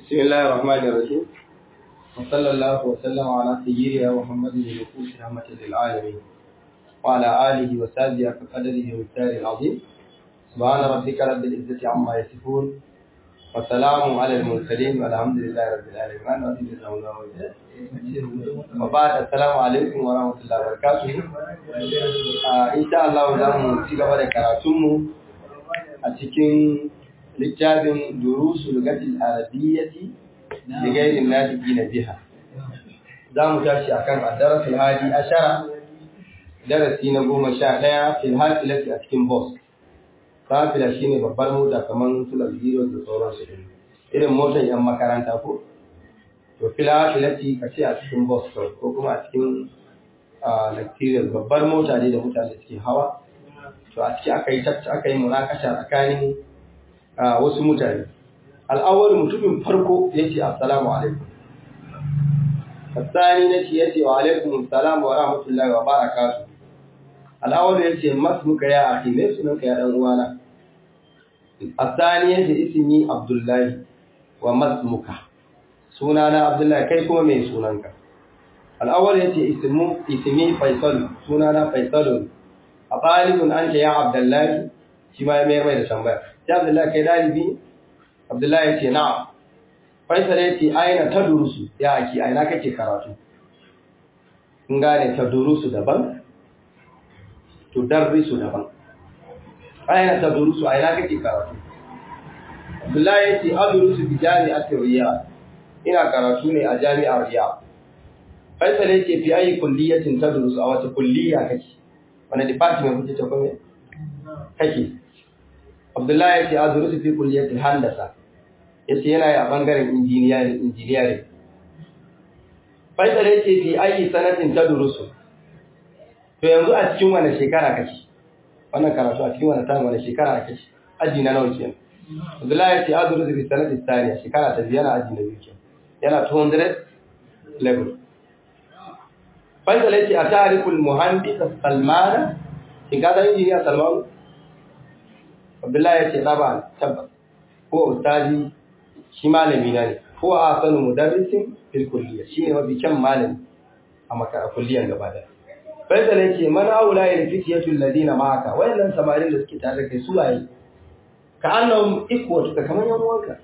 بسم الله الرحمن الرحيم وصلى الله وسلم على سيدنا محمد المبعوث رحمة للعالمين وعلى آله وصحبه كقدره ومقداره العظيم سبحان ربك رب العزة عما يصفون والسلام على المرسلين والحمد لله رب العالمين أنا أريد وبعد السلام عليكم ورحمة الله وبركاته إن شاء الله زم تيجا بعد كراتمو أتكين littafin durusu lugatil arabiyyati da gairin nadiki na biha za mu tashi a kan addarasul hadi ashara darasi na goma sha ɗaya fil hafilati a cikin bus hafila shi ne babbar mota kamar sular zero da sauransu irin motar yan makaranta ko to fil hafilati ka ce a cikin bus ko kuma a cikin lecturial babbar mota ne da mutane suke hawa to a ciki aka yi aka yi munakasha tsakanin wasu mutane al'awar mutumin farko ya ce assalamu alaikum asani na ce ya ce wa alaikum assalamu wa rahmatullahi wa barakatu al'awar ya ce masu muka ya ake mai sunanka ya ɗan uwana asani ya ce ismi abdullahi wa masu muka sunana abdullahi kai kuma mai sunanka al'awar ya ce ismi faisal sunana faisalun a ɗalibin an ce ya abdullahi shi ma ya mayar mai da tambaya ya Abdullahi kai dalibi Abdullahi ya ce na'am Faisal ya ce aina ta durusu ya aki aina kake karatu kun gane ta durusu daban to darrisu daban aina ta durusu aina kake karatu Abdullahi ya ce adrusu bi jami'atir Riyadh ina karatu ne a jami'ar Riyadh Faisal ya ce fi ayi kulliyatin tadrusu a wata kulliya kake wani department kuke ta kuma kake Abdullahi ya ce a zuru su fi kulliyatul handasa ya ce yana yi a ɓangaren injiniyari. Faisal ya ce fi ayi sanatin ta durusu. To yanzu a cikin wani shekara kake? Wannan karatu a cikin wani time wani shekara kake? Aji na nawa kenan. Abdullahi ya ce a zuru su fi sanatin taniya shekara ta biyu yana aji na biyu kenan. Yana 200 level. Faisal ya ce a tarikul muhandis Salmana. Shin ka san injiniya Salmanu? Abdullahi ya ce ɗaba tabbas ko ustazi shi malami na ne ko a sanu mudarrisin fil kulliya shi ne mafi kyan malami a makara kulliyan gaba da Faisal ya ce man aula ya fitiyatu alladina ma'aka wayannan samarin da suke tare da kai su waye ka annahum ikwatu ka kamar yan uwanka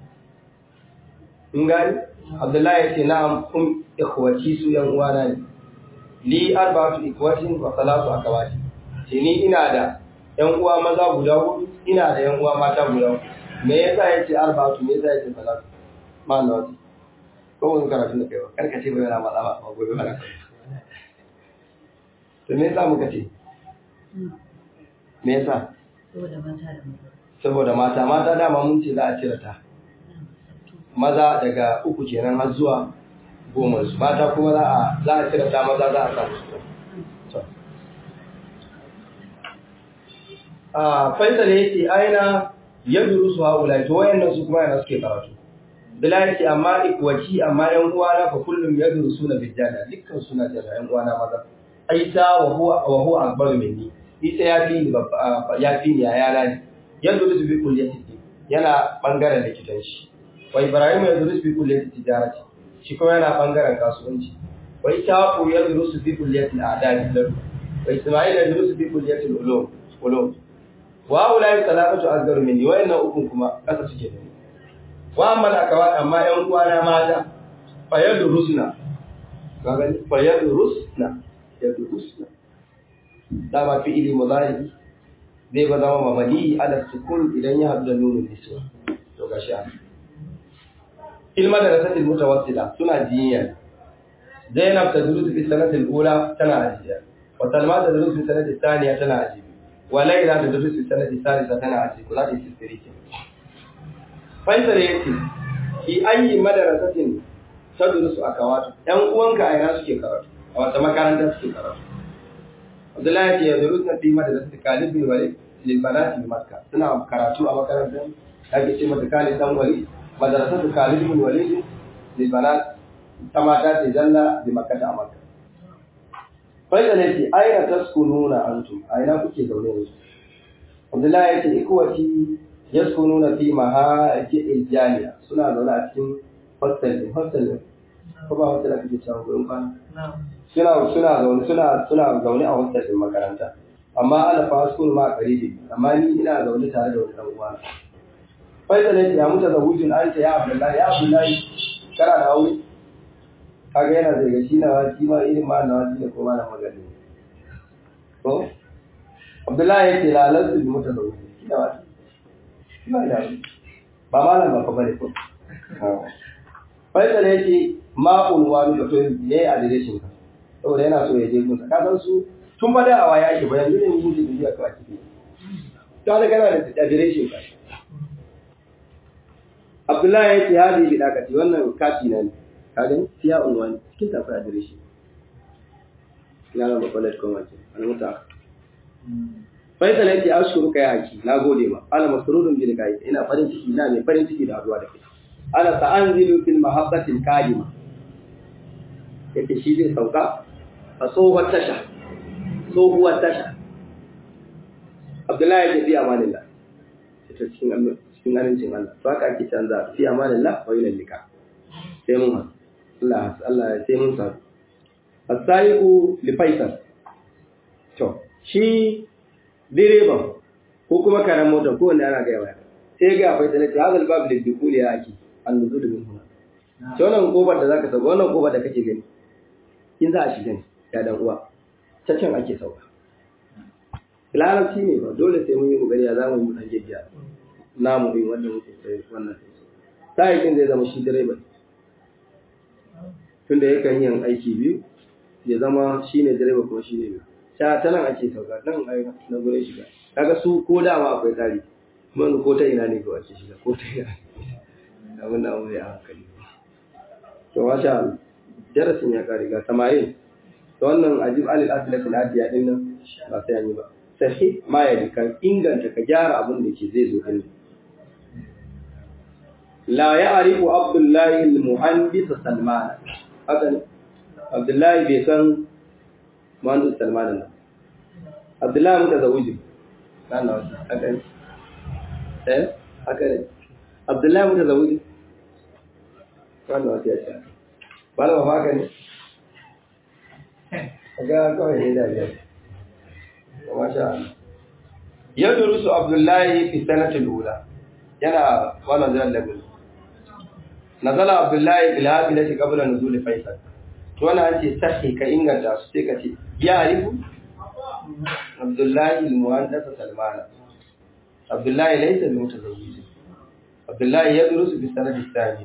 in gani Abdullahi ya ce na'am kum ikhwati su yan uwana ne li arba'atu ikwatin wa salatu akawati ce ni ina da ‘yan uwa maza guda hudu ina da ‘yan uwa mata guda hudu me yasa ya ce arba'atu me yasa ya ce salatu ma na wasu ko wani karatun da kaiwa karka ce bai yana matsa ba a gobe ba to me yasa muka ce me yasa saboda mata mata dama mun ce za a cire ta maza daga uku kenan har zuwa goma su mata kuma za a za a cire ta maza za a sa su Faisal ya ce aina ya duru su haula to wayannan su kuma yana suke karatu. Bila ya ce amma ikwaci amma yan uwana fa kullum ya duru suna bijjana dukkan suna jana yan uwana maza. Aisa wa huwa wa huwa akbaru minni. Isa ya fi ni ya fi ni yayana ne. Ya duru su bi kulliyati yana bangaren likitanci. Wa Ibrahim ya duru su bi kulliyati tijarati. Shi kuma yana bangaren kasuwanci. Wa Ishaqu ya duru su bi kulliyati al'adab. Wa Isma'il ya duru su bi kulliyati ulum. Ulum. wa ulai salatu azgar minni wa inna ukun kuma kasa suke ne wa amma akawa amma yan uwana mata fa yadrusna kaga fa yadrusna yadrusna da ba fi ili mudari zai ba zama mabani ala sukun idan ya hadu da nunun niswa to gashi a ilma da rasatil mutawassila suna jiya Zainab tadrusu fi sanati al-ula tana ajiya wa Salma tadrusu fi sanati thaniya tana ajiya walaila da durusi sanadi salisa tana a cikin za ta yi sistiri ke faisal ya ce ki ayi madarasatin ta durusu a kawatu ɗan uwanka a yana suke karatu a wata makaranta suke karatu abdullahi ya ce ya durusu na fi madarasatin kalibin wale lilbanati makka suna karatu a makarantar da ake ce mata kalib dan wali madarasatu kalibin wale lilbanati ta mata ce zalla da makka a makka Faida ne ce, aina taskununa antum, aina kuke zaune yanzu. Abdullahi ya ce, ikwati yaskununa fi mahajil jami'a suna zaune a cikin hostel din hostel din ko ba hostel ake cewa gurin kwana suna suna zaune suna suna zaune a hostel din makaranta amma ana fa school ma karibi amma ni ina zaune tare da wani dan uwa faisal ya ce ya muta zawujin anta ya abdullahi ya abdullahi kana da aure kaga yana da gashi na wasi ma irin ma na wasi da kuma na magani ko abdullahi ya ce la lasu bi muta zawujin kina wasi kina da aure ba malam ba fa bane ko faisal ya ce ma unwani da to ne a direction ka saboda yana so ya je gunsa ka san su tun ba da awa yake ba yanzu ne mu ji bidiya ka ciki ta da kana da adireshin ka Abdullahi ya ce hadi bi dakati wannan kati na ne ka gani siya unwani cikin tafi adireshin ya rama kwalat kuma ce almuta Faisal ya ce ashkuru kai haki na gode ma ana masrurun bi kai ina farin ciki ina mai farin ciki da haduwa da kai ana sa'anzilu fil mahabbatil kadima yace shi zai sauka a tsohuwar tasha tsohuwar tasha abdullahi ya fi amanillah ita cikin Allah cikin amincin Allah to haka ake canza fi amanillah wa ilal lika sai mun Allah Allah sai mun sa asaiku li faisal to shi direban ko kuma karan mota ko wanda ana ga yawa sai ga faisal ta hadal bab lil dukuli ya aki an nuzul min huna to wannan kofar da zaka saka wannan kofar da kake gani in za a shiga ne ya dan uwa ta can ake sauka larabci ne ba dole sai mun yi kokari ya zamu yi dan gaggiya namu din wanda muke sai wannan sai zai zama shi direba tunda yakan yin aiki biyu ya zama shine direba kuma shine biyu ta ta nan ake sauka nan ai na gure shiga kaga su ko dama akwai tsari mun ko ta ina ne ko ake shiga ko ta ina abin da mu yi a hankali to masha Allah darasin ya kare ga samayin to wannan ajib alil aslat al adiya din nan ba sai an yi ba sai ma ya kan inganta ka gyara abin da ke zai zo din la ya'rifu abdullahi al muhandis salman haka ne abdullahi bai san muhandis salman nan abdullahi mutazawwij kana wasu haka ne eh haka ne abdullahi mutazawwij kana wasu ya ce ba ba haka ne ga kawai ne da biyar masha ya durusu abdullahi fi sanatul ula yana wannan zan lagu nazala abdullahi bil hafilati qabla nuzul faisal to wannan an ce sahi ka inganta su sai ka ce ya arifu abdullahi al muhandas salman abdullahi laysa bi mutazawwij abdullahi ya durusu fi sanatul thaniya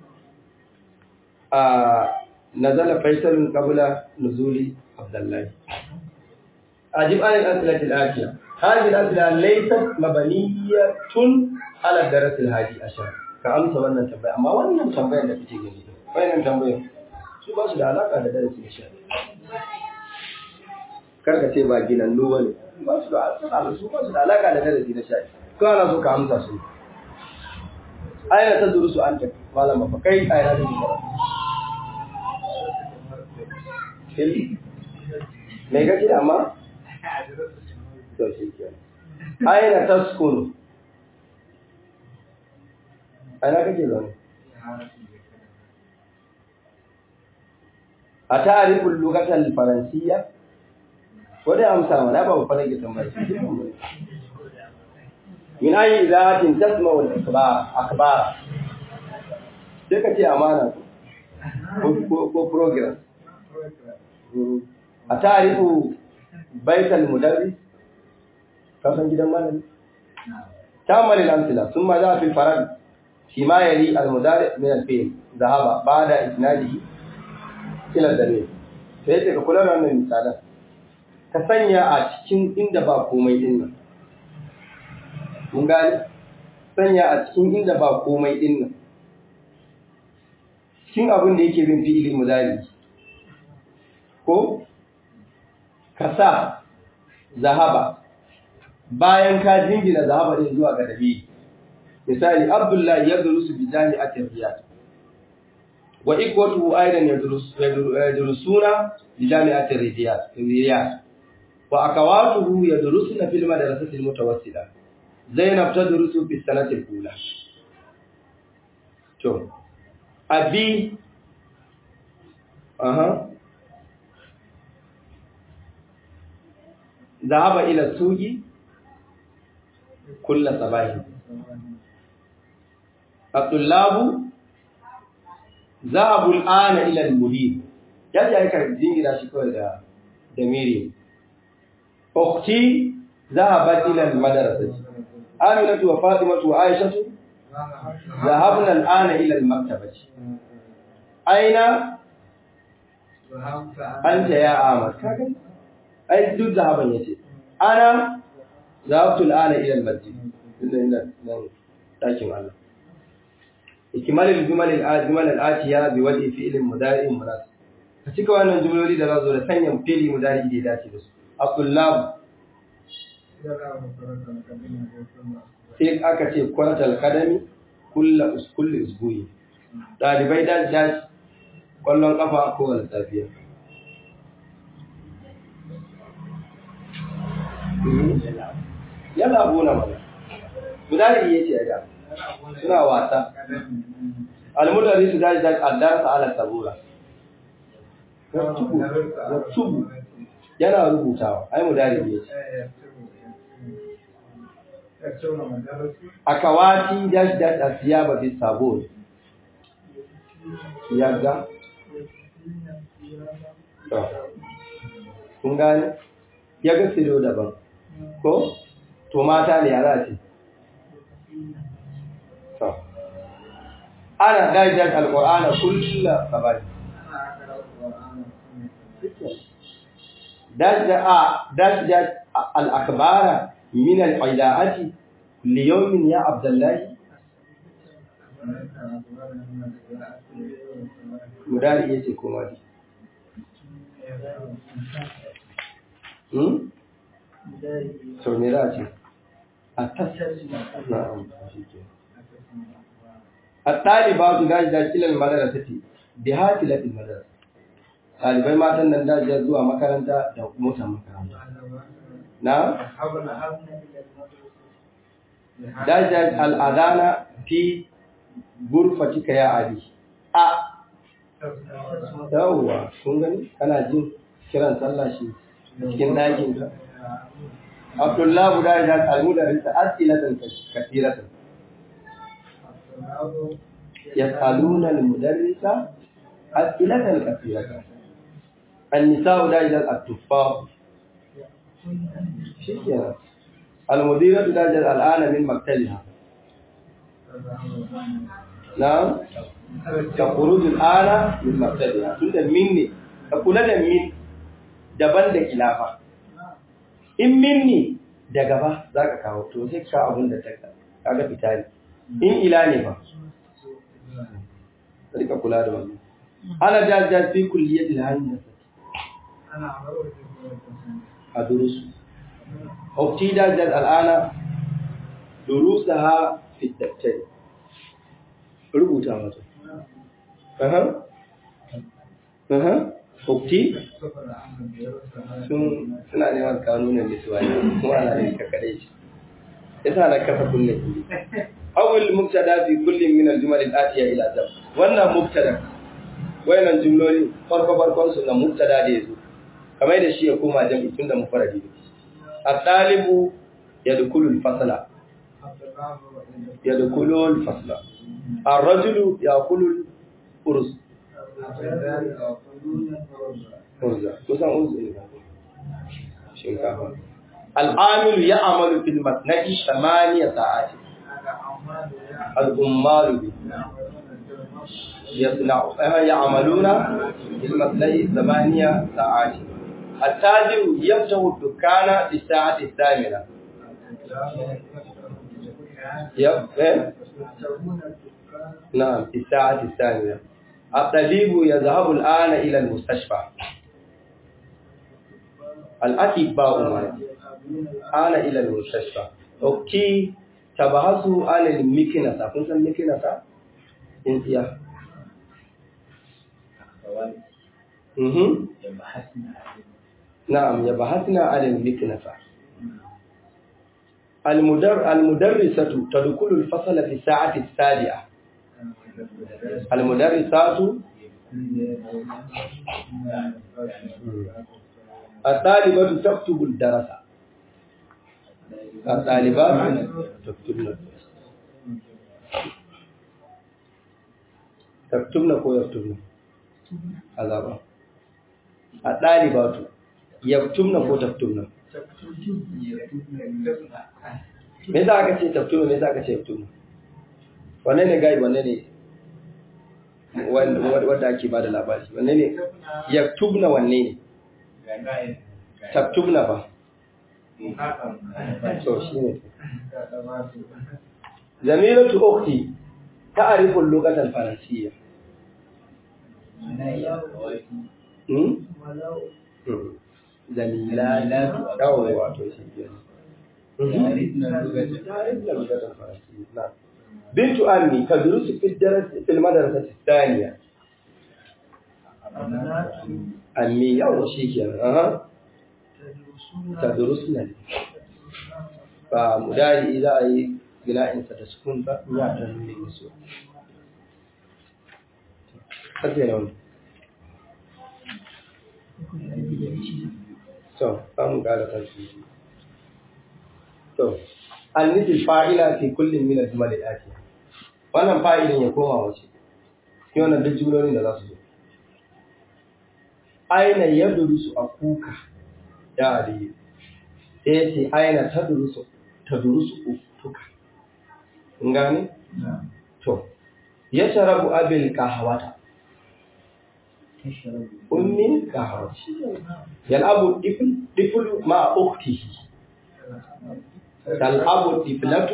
نزل فيصل قبل نزول عبد الله أجب عن الأسئلة الآتية هذه الأسئلة ليست مبنية على الدرس الهادي عشر كأمس وانا تنبيه أما وانا تنبيه اللي بتيجي جديد وين تنبيه شو باش da alaka da darasi shi karka ce ba ginannu bane ba su da su ba su da alaka da darasi na shayi ko ana so ka amsa su aina ta durusu anta malama fa kai aina da karatu me kake da amma to shi ke aina taskunu aina kake zaune a ta'arifu lugatal faransiyya ko dai amsa mana ba ba fara gidan bai min ayi idatin tasma'u al-akhbar akhbar sai ka ce amana ko program a tarihu baital mudarris kasan gidan malami tamal al-amthila thumma jaa fi al-farad fi ma yali al-mudari min al-fi'l dhahaba ba'da isnadihi ila dalil sai ka kula da wannan misalan ka sanya a cikin inda ba komai din nan mun gani sanya a cikin inda ba komai din nan cikin abin da yake bin fi'ili mudari ko ka sa zahaba bayan ka jingina zahaba din zuwa ga dalili misali abdullahi ya durusu bi jami'atin riyad wa ikwatuhu aidan yadrusuna bi jami'atin riyad riyad wa akawatuhu yadrusuna fil madrasati al mutawassila zainab ta durusu fi sanatil ula to abi aha ذهب إلى السوق كل صباح الطلاب ذهبوا الآن إلى المدير yaji aika jingira shi kawai da da miri ukhti zahabat ila al-madrasati aminatu wa fatimatu wa aishatu zahabna al-ana ila al-maktabati aina anta ya amar kaga ai duk zahaban yace ana zahabtu al-ana ila al-masjid inda nan dakin Allah ikmal al-jumal al-ajmal al-atiya bi wadi fi'l mudari munasib ka cika wannan jumloli da zazo da sanya fi'li mudari da ya dace da su aqullab sai aka ce kwaratal kadami kullu uskulli usbuyi dalibai da dashi kwallon kafa ko wani safiya yana abuna mana mudari yace ya da suna wasa almudari su daji daji addarsa ala sabura yaktubu yana rubutawa ai mudari yace akawati daji daji asiyaba bi sabun yadda kun gane ya ga siro daban ko to mata ne yara ce to ana dajar alqur'ana kullu sabani dajar a dajar al-akbara min al-ilaati li yawmin ya abdullahi mudari yace ko madi hmm so me za ce a tasiri na'am shike at-talibatu dajja ila al-madrasati bi hatilati al-madrasa talibai matan nan dajja zuwa makaranta da motar makaranta na dajja al-adana fi gurfatika ya abi a yawwa kun gani kana jin kiran sallah shi cikin ɗakin ka Abdullah guda da almuda rinta asilatan kathiratan yasaluna almudarrisa asilatan kathiratan النساء داجل التفاح شكرا المديرة داجل الآن من مكتبها نعم تخرج الآن من مكتبها تند مني تقول da min daban da kilafa in minni da gaba za ka kawo to sai ka abin da ta kaga fita ne in ila ne ba rika kula da wannan ana jajja fi kulliyatil handasa a durusu ukti dajjal al'ana durusaha fi daftari rubuta mata aha aha ukti sun suna neman kanunan liswani kuma ana da ka kare shi yasa na kafa kunne awul mubtada fi kullin min al-jumal al-atiya ila zam wannan mubtada wayannan jumloli farko farkon su na mubtada da yazo kamar da shi ya koma jam'i tun da mufaradi at-talibu yadkhulu al-fasla yadkhulu al-fasla ar-rajulu yaqulu al-urz urza kusan urz ne shinkafa al-amilu ya'malu fil matna'i thamaniya sa'ati al-ummalu bi يصنع يعملون في المثنى ثمانية ساعات التاجر يفتح الدكان في الساعة الثامنة يب نعم في الساعة الثامنة الطبيب يذهب الآن إلى المستشفى الأطباء الآن إلى المستشفى أوكي تبحثوا عن المكنسة كنت المكنسة انتيا Mhm. Na'am, ya bahasna alal miknasa. المدر المدرسة تدخل الفصل في الساعة السابعة المدرسات الطالبة تكتب الدرس الطالبات تكتبن تكتبن كو يكتبن عذابا الطالبات يكتبن كو تكتبن me yasa aka ce taftuna me yasa aka ce yaftuna wanne ne gai wanne ne wanda ake bada labari wanne ne yaktubna wanne ne taktubna ba so shine zamilatu ukhti ta'rifu al-lughata al-faransiyya hmm zamila yawo wato shi kenan بنت أمي تدرس في الدرس في المدرسة الثانية أمي يوم شيء أها تدرسنا فمداري إذا أي بناء ستسكن فيعتني بالنسوة أزين أولي So, an ƙara tashi. To, an nufi fa'ila fi kullum min al-jumal al-atiya. Wannan fa'ilin ya koma wace. Ki wannan duk jumlolin da za su zo. Aina yadrusu akuka ya ali. Sai yace aina tadrusu tadrusu ukuka. Kun gane? To, yashrabu abil qahwata. Ummin qahwata. Yal'abu difl difl ma ukhtihi. تلعب الطفلة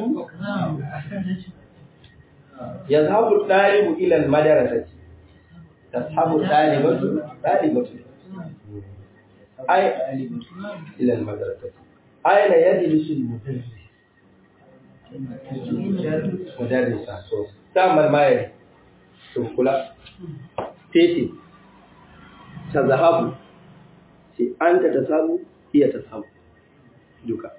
يذهب الطالب إلى المدرسة تذهب الطالبة طالبة أي إلى المدرسة أين يجلس المدرس مدرسة تعمل معي تقول تيتي تذهب أنت تذهب هي تذهب duka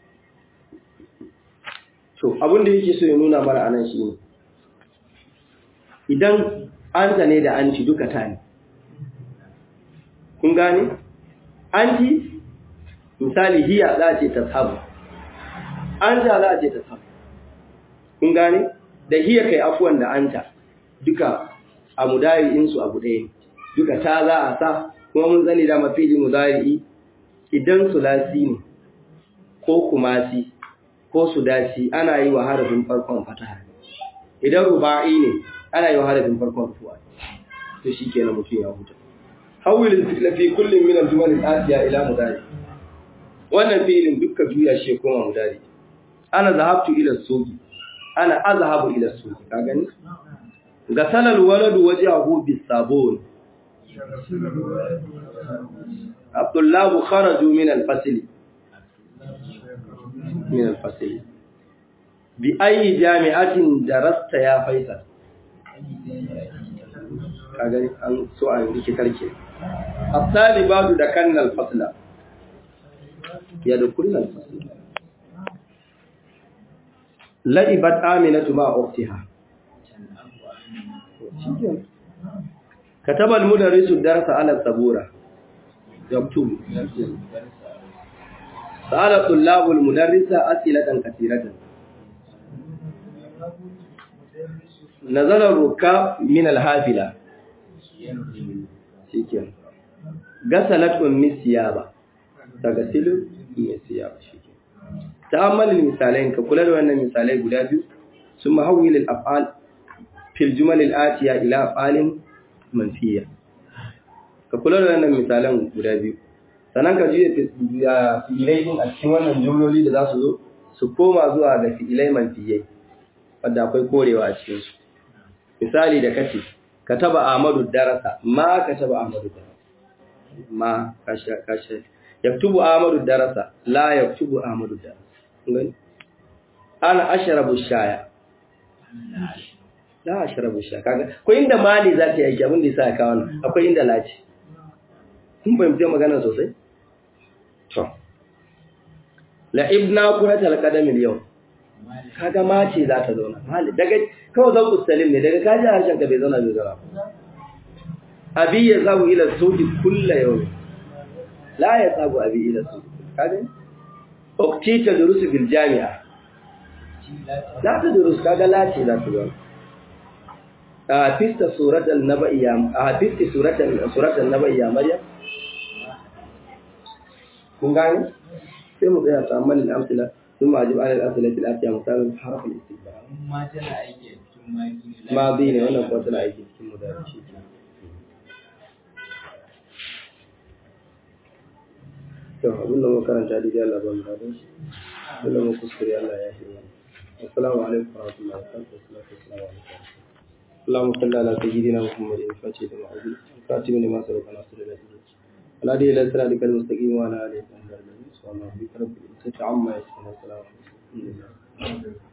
To, abin da yake so ya nuna mara anan shi ne, idan anta ne da anti duka ta ne. Kun gane? Anti, misali hiya za a ce ta sabu, anta za a ce ta sabu. Kun gane? Da hiya kai afuwan da anta duka a mudari'insu abu ɗaya ne, duka ta za a sa, kuma mun zane da mafili mudari'i idan sulasi ne, ko kumasi, ko sudasi ana yi wa harafin farkon fataha idan ruba'i ne ana yi wa harafin farkon rufuwa to shikenan mutum ya huta hawil al-fi'l fi kullin min al-jumal al-atiya ila mudari wannan fi'ilin dukkan juya shi koma mudari ana zahabtu ila suqi ana azhabu ila suqi ka gani gasala al-waladu wajhahu bis-sabun Abdullah kharaju min al-fasl من الفصل بأي جامعة درست يا فيصل kagani an so an rike karke الطالبات دكن الفصل يدخلن الفصل لعبت آمنة مع أختها كتب المدرس الدرس على السبورة يكتب سأل الطلاب المدرسة أسئلة كثيرة نزل الركاب من الحافلة شكرا غسلت أم الثياب تغسل أم الثياب شكرا تأمل المثالين كقول أن المثالين قلابي ثم حول الأفعال في الجمل الآتية إلى أفعال منفية كقول أن المثالين قلابي sannan ka juya fi'ilai din a cikin wannan jumloli da za su zo su koma zuwa ga fi'ilai manfiyai wadda akwai korewa a cikin su misali da kace kataba Ahmadu darasa ma kataba Ahmadu darasa ma kasha kasha yaktubu Ahmadu darasa la yaktubu Ahmadu darasa ngani ana ashrabu shaya la ashrabu shaya kaga ko inda mali za ta yi aiki abin da yasa ka wannan akwai inda laci kun fahimci magana sosai to la'ibna kuratal qadamil yau kaga mace za ta zauna mali daga kawai zan kusalim ne daga kaji harshen ka bai zauna bai zauna abi ya sabu ila suki kulla yau la ya sabu abi ila suki kaga ukti ta durusu bil jami'a la ta durus kaga la ce za ta zauna a fista suratul naba'i ya a fista suratul suratul naba'i ya maryam kun gane sai mu tsaya ta amalin amsila ثم أجب على الأسئلة الآتية مثال حرف الاستقبال ما تنا aiki cikin maki ماضي ne wannan kuma tana aiki cikin mudarisi to abin da muka karanta da Allah ba mu radon shi abin da muka kuskure Allah ya shi assalamu alaikum wa rahmatullahi wa barakatuh assalamu alaikum اللهم صل على سيدنا محمد الفاتح لما أعوذ الخاتم لما سبق ناصر الله ولا دي إلى صراطك المستقيم وعلى آله وصحبه سبحان ربك رب العزة عما يصفون وسلام على المرسلين